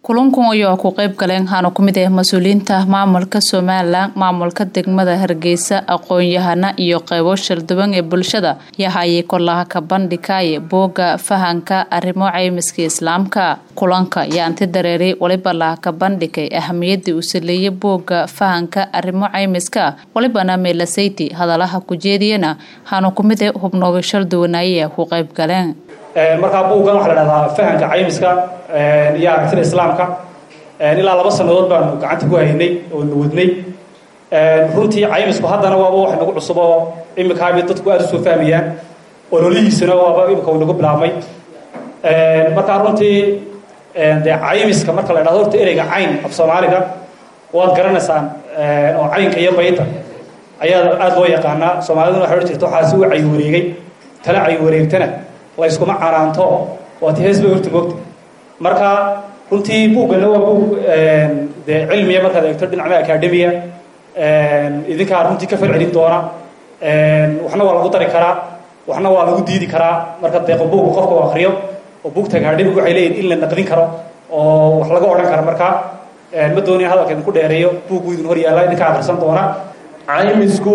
kulankan ayaa ku qeyb galeen waxaana ku mid ah mas-uuliyiinta maamulka somalilan maamulka degmada hargeysa aqoon-yahana iyo qeybo shalduwan ee bulshada yahayay kolaha ka bandhigaya booga fahanka arrimo caymiska islaamka kulanka ayaa anti dareeray waliba laha ka bandhigay ahamiyadii uu saleeyay booga fahanka arrimo caymiska walibana meelasayti hadalaha kujeediyana waxaana ku mid ah hubnooga shalduwanaya ku qeyb galeen markaa buuggan waxaa la dhahdaa fahanka caymiska iyo aragtida islaamka ilaa laba sannadood baanu gacanta ku haynay oo na wadnay runtii caymisku haddana waaba wax nagu cusub oo imikaaba dadku aada usoo fahmayaan ololihiisana waaba imika uu nagu bilaabmay markaa runtii dee caymiska marka la dhahdo horta ereyga cayn af soomaaliga waad garanaysaan oo caynka iyo bayda ayaa aada loo yaqaanaa soomaaliduna waxay odhan jirta waxaasi u cayi wareegay tala cayi wareegtana layskuma canaanto waati hees bay horta moogta marka runtii buuggana waa buug dee cilmiya markaad eegto dhinacna academia idinkaa runtii ka falcelin doona waxna waa lagu dari karaa waxna waa lagu diidi karaa marka deeqo buugga qofka u akriyo oo buugta academic waxay leeyihin in la naqdin karo oo wax laga odhan karo marka ma doonaya hadalka idinku dheereeyo buuggu idin hor yaalla idinka akrisan doona caymisku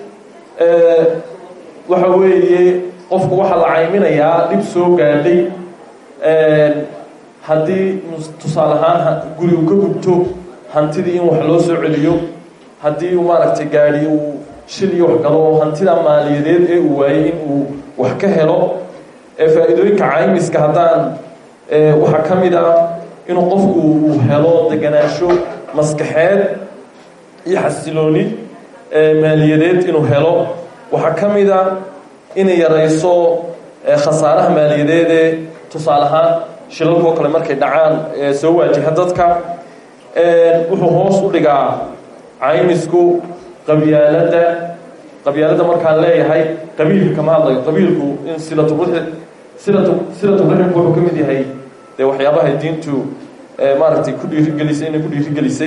waxa weeye qofku waxaa la cayminayaa dhib soo gaadhay haddii tusaale ahaan guri uu ka gubto hantidii in wax loo soo celiyo haddii uu maaragtay gaadhi uu shil iyo wax galo oo hantida maaliyadeed ee uu waayey in uu wax ka helo faa-iidooyinka caymiska haddaan waxaa ka mid ah inuu qofku uu helo deganaansho maskaxeed iyo xasilooni maaliyadeed inuu helo waxaa ka mid a inay yarayso khasaaraha maaliyadeedee tusaale ahaan shilalkoo kale markay dhacaan soo waajaha dadka wuxuu hoos u dhigaa caymisku qabyaaladda qabyaaladda markaan leeyahay qabiilka kama hadlayo qabiilku in silaturi silatu silaturaximku wuxuu ka mid yahay dee waxyaabahay diintu maaragtay ku dhiirigelisay inay ku dhiirigelisay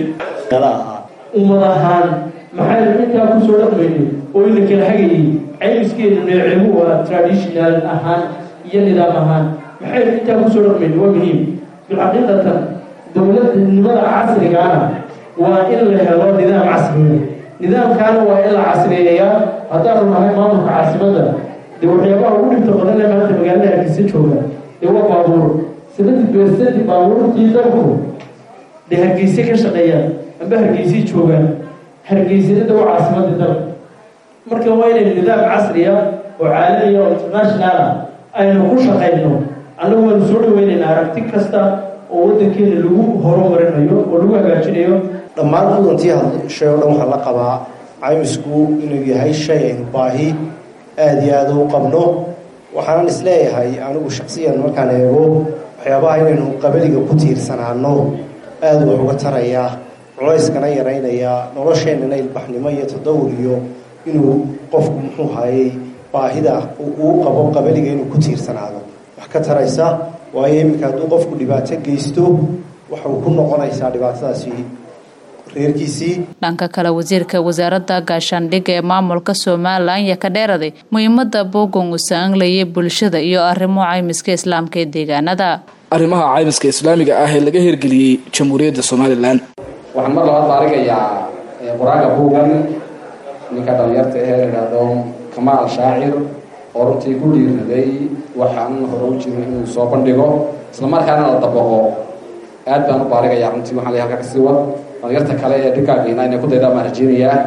ummad ahaan maxaynu intaa kusoo dhaqmaynay oo ina kala hagayay caymiskeenu neecebu waa traditional ahaan iyo nidaam ahaan maxaynu intaa kusoo dhaqmaynay waa muhiim bilxaqiiqatan dowladnimada casrigaana waa in la helo nidaam casriya nidaamkaana waa in la casriyeeyaa haddaanu nahay maamulka caasimadda dee waxyaabaha ugu dhibta badan ee maanta magaalada hargeysa jooga dee waa baabuur seventy percent baabuurtii dalku dee hargeyse ka shaqeeyaan amba hargeysay joogaan hargeysanada waa caasimadii dalka marka waa inaynu nidaam casriya oo caalamiya oo international ah aynu ku shaqayno annagu waanu soo dhaweynaynaa aragti kasta oo waddankeena lagu horumarinayo oo lagu hagaajinayo dhammaan mudantii shay oo dhan waxaa la qabaa caymisku inuu yahay shay aynu baahi aada iyo aada u qabno waxaanan isleeyahay anigu shaksiyan markaan eego waxyaabaha inaynu qabaliga ku tiirsanaano aada wax uga tarayaa culayskana yaraynaya nolosheennana ilbaxnimo iyo tadawur iyo inuu qofku muxuu hayay baahida uu qabo qabaliga inuu ku tiirsanaado wax ka taraysa waayo iminka hadduu qofku dhibaato geysto waxau ku noqonaysaa dhibaatadaasi reerkiisii dhanka kale wasiirka wasaaradda gaashaandhigga ee maamulka somalilan ayaa ka dheeraday muhiimada boogan uu saanlayay bulshada iyo arrimo caymiska islaamka ee deegaanada arrimaha caymiska islaamiga ah ee laga hirgeliyey jamhuuriyadda somalilan waxaan mar labaad baarigayaa qur-aanka buugan ninka dhalinyarta ahee la idhaahdo kamaal shaacir oo runtii ku dhiirnaday waxaan hore u jirin inuu soo bandhigo isla markaana la dabaqo aad baan u baarigayaa runtii waxaan lay halkaa kasii wad dhalinyarta kale ee dhigaageena inay ku daydaan baan rajeynayaa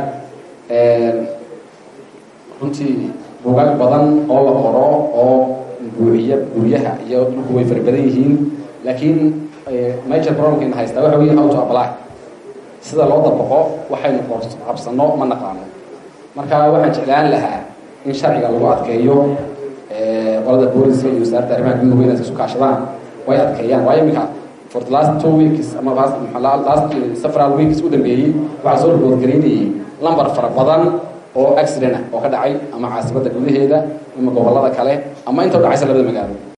runtii buugaag badan oo la qoro oo buuxiya guryaha iyo dhulku way fara badan yihiin laakiin major problemkayna haystaa waxa wey how to apply sida loo dabaqo waxaynu qabsano ma naqaano marka waxaan jeclaan lahaa in sharciga lagu adkeeyo qolada booliska iyo wasaaradda arrimaha guduhu inay isu kaashadaan way adkeeyaan waayo iminka for the last two weeks ama last several weeks u dambeeyey waxaa soo riboodgaraynayay lambar fara badan oo accident ah oo ka dhacay ama caasimadda gudaheeda ama gobollada kale ama inta u dhacaysa labada magaalo